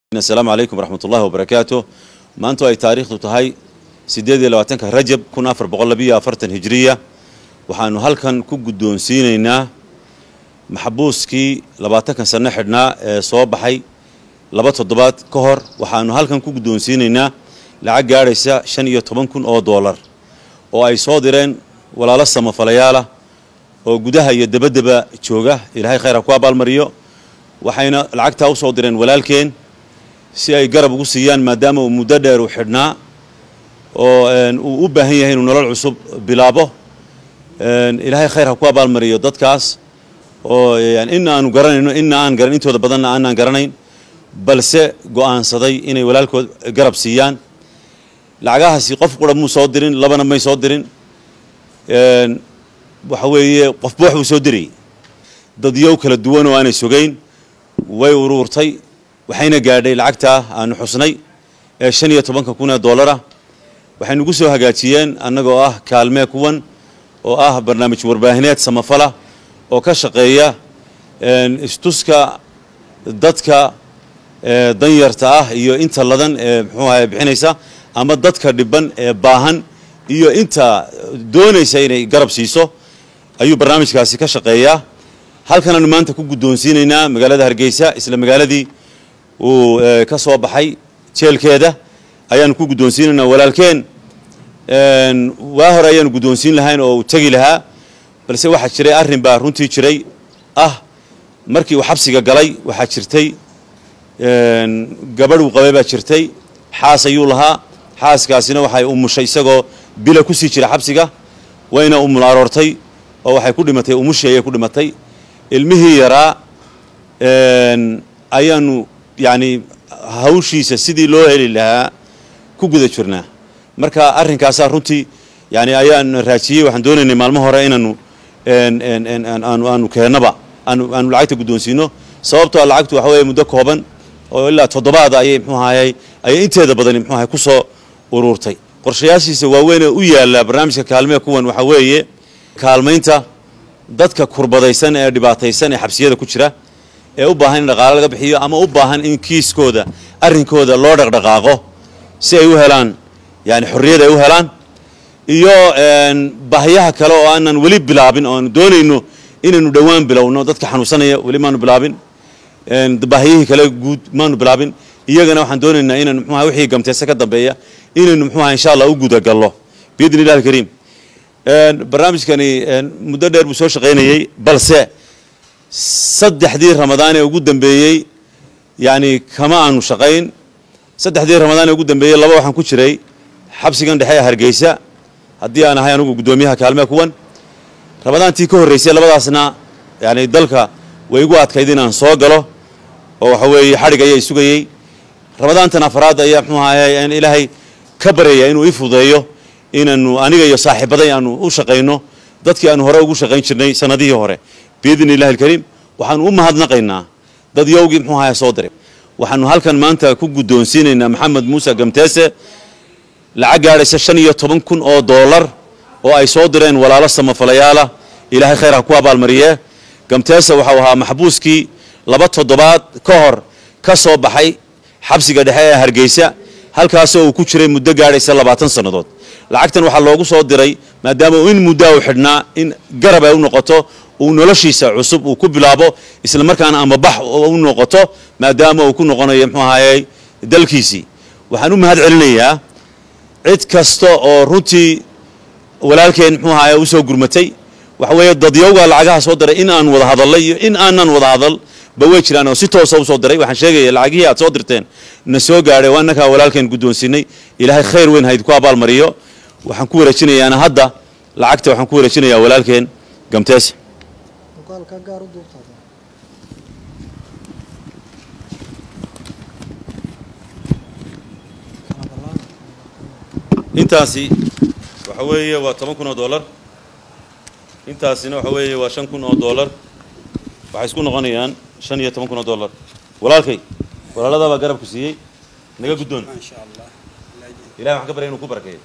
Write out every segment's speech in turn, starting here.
asalaamu calaykum waraxmat ullahi wabarakaatu maanta ay taariikhdu tahay siddeed iyo labaatanka rajab kun afar boqol labiyo afartan hijiriya waxaanu halkan ku guddoonsiinaynaa maxbuuskii labaatankan sanno xidhnaa ee soo baxay laba toddobaad ka hor waxaanu halkan ku guddoonsiinaynaa lacag gaadhaysa shan iyo toban kun oo doolar oo ay soo direen walaalo samafalayaala oo gudaha iyo dabaddaba jooga ilaahay khayr ha ku abaalmariyo waxayna lacagtaa u soo direen walaalkeen si ay garab ugu siiyaan maadaama uu muddo dheer u xidhnaa oo uu u baahan yahay inuu nolol cusub bilaabo ilaahay khayr ha ku abaalmariyo dadkaas oo ina aanu garanayno ina aan garan intooda badanna aanaan garanayn balse go'aansaday inay walaalkood garab siiyaan lacagahaasi qof qura muu soo dirin labana may soo dirin waxa weeye qofba wax buu soo dirayay dadyow kala duwan oo aanay sogayn way uruurtay waxayna gaadhay lacagtaa aanu xusnay ee shan iyo tobanka kun ee doolara waxay nagu soo hagaajiyeen annagoo ah kaalmee kuwan oo ah barnaamij warbaahineed samafala oo ka shaqeeya istuska dadka danyarta ah iyo inta ladan ee muxuu ahay bixinaysa ama dadka dhiban ee baahan iyo inta doonaysa inay garab siiso ayuu barnaamijkaasi ka shaqeeyaa halkanaanu maanta ku guddoonsiinaynaa magaalada hargeysa isla magaaladii uu ka soo baxay jeelkeeda ayaanu ku guddoonsiinaynaa walaalkeen waa hore ayaanu guddoonsiin lahayn oo uu tegi lahaa balse waxaa jiray arrin baa runtii jiray ah markii uu xabsiga galay waxaa jirtay gabadh uu qabay baa jirtay xaas ayuu lahaa xaaskaasina waxay umushay isagoo bila ku sii jira xabsiga wayna umul aroortay oo waxay ku dhimatay umushii ayay ku dhimatay ilmihii yaraa ayaanu yacni hawshiisa sidii loo heli lahaa ku guda jirnaa marka arrinkaasaa runtii yani ayaan raajiyey waxaan doonaynay maalmo hore inaanu aanu aanu keennaba aanu aanu lacagta guddoonsiino sababtoo lacagtu waxa weeye muddo kooban oo ilaa toddobaada ayay mxuu ahayey ayay inteeda badani mxuu ahay ku soo uruurtay qorshayaashiisa waaweyn ee u yaalla barnaamijka kaalmee kuwan waxaa weeye kaalmaynta dadka kurbadaysan ee dhibaataysan ee xabsiyada ku jira ee u baahan in dhaqaale laga bixiyo ama u baahan in kiiskooda arrinkooda loo dhaqdhaqaaqo si ay u helaan yani xorriyad ay u helaan iyo baahiyaha kale oo aanan weli bilaabin oo aanu doonayno inaynu dhowaan bilowno dadka xanuunsanaya weli maanu bilaabin baahiyihii kale guud maanu bilaabin iyagana waxaan doonaynaa inaynu mxuaha wixii gamteese ka dambeeya inaynu mxuaha insha allah u gudagallo biidni illahi alkariim barnaamijkani muddo dheer buu soo shaqaynayey balse saddexdii ramadaan ee ugu dambeeyey yani kama aanu shaqayn saddexdii ramadaan ee ugu dambeeyey laba waxaan ku jiray xabsigan dhexe ee hargeysa haddii aan ahay anugu guddoomiyaha kaalmee kuwan ramadaantii ka horreysay labadaasna yani dalka way igu adkayd inaan soo galo oo waxa weeye xadhig ayaa isugayey ramadaantan afraad ayaa mxuu ahay ilaahay ka baryaya inuu ii fudeeyo inaanu aniga iyo saaxiibaday aanu u shaqayno dadkii aanu hore ugu shaqayn jirnay sanadihii hore biidni illahi alkariim waxaanu u mahadnaqaynaa dad yowgii mxuu ahay soo diray waxaanu halkan maanta ku guddoonsiinaynaa maxamed muuse gamteese lacag gaadhaysa shan iyo toban kun oo doolar oo ay soo direen walaalo samafalayaala ilaahay khayr ha ku abaalmariyee gamteese waxau ahaa maxbuuskii laba toddobaad ka hor ka soo baxay xabsiga dhexe ee hargeysa halkaasoo uu ku jiray muddo gaadhaysa labaatan sannadood lacagtan waxaa loogu soo diray maadaama in muddaa u xidhnaa in garab ay u noqoto uu noloshiisa cusub uu ku bilaabo isla markaana ama bax u noqoto maadaama uu ku noqonayo mxuu ahayey dalkiisii waxaan u mahad celinayaa cid kasta oo runtii walaalkeen mxuu ahaye usoo gurmatay waxa weeye dadyowgaa lacagaha soo diray in aan wada hadallay iyo in aanan wada hadal ba way jiraan oo si toosa usoo diray waxaan sheegaya lacagihii aad soo dirteen na soo gaadhay waa innakaa walaalkeen guddoonsiinay ilaahay khayr weyn hayd ku abaalmariyo waxaan ku wareejinayaana hadda lacagta waxaan ku wareejinayaa walaalkeen gamteese intaasi waxa weeye waa toban kun oo dollar intaasina waxa weeye waa shan kun oo dollar waxay isku noqonayaan shan iyo toban kun oo dollar walaalkay walaaladaa baa garabku siiyey naga guddoon ilahi waxaan ka baryay inuu ku barakeeyo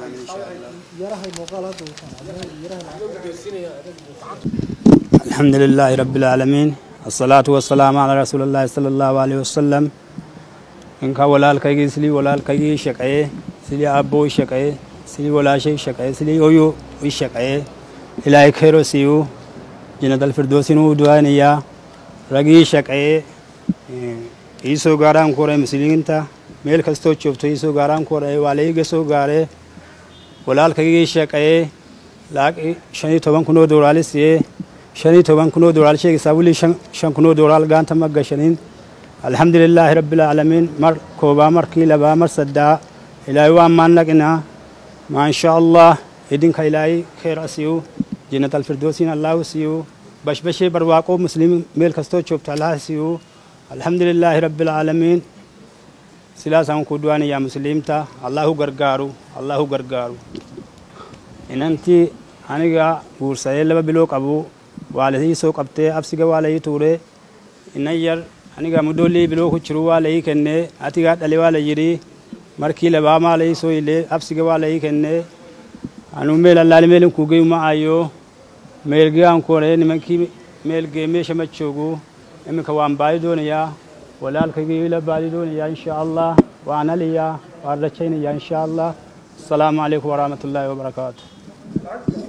الحمد لله رب العالمين الصلاة والسلام على رسول الله صلى الله عليه وسلم inka walaalkaygii silii walaalkaygii shaqeeye silii aabboo shaqeeye silii walaashay shaqeeye silii hoyo i shaqeeye ilaahay khayro siiyu jinatal firdoosinuu du'aanayaa ragii shaqeeye iisoo gaaraan kore muslimiinta meel kastoo joogto iisoo gaaraan kore waa laiga soo gaaree walaalkaygii shaqeeye laaqi shanii toban kunoo dooraali siiyee shanii toban kunoo dooraal sheegaysaa wili shan kunoo dooraal gaanta ma gashaniin alxamdulilaahi rabbilcaalamiin mar koobaa markii labaa mar saddaa ilaahay waan maannaqinaa maasha allah idinka ilaahay khayra siiyu jinnat alfirdoosiin allahu siiyu bashbashee barwaaqoo muslimin meel kastoo joogto allaha siiyu alxamdulilaahi rabbilcaalamiin silaasaan ku du'aanayaa musliimta allahu gargaaru allahu gargaaru inantii aniga guursadee laba biloo qabu waa laii soo qabtee absiga waa laii tuure inan yar aniga mudhoolii biloo ku jiru waa laii kennee atigaa dhale waa la yidhi markii labaa maa laii soo ilee absiga waa laii kennee anu meel allaali meelin kuugey ma ayo meelgee aan ku horee nimankii meelgee meesha ma joogo iminka waan baadi doonayaa walaalkaygii la baadi doonayaa insha allah waan aliyaa waan rajaynayaa insha allah asalaamu calaykum waraxmat ullaahi wabarakaatu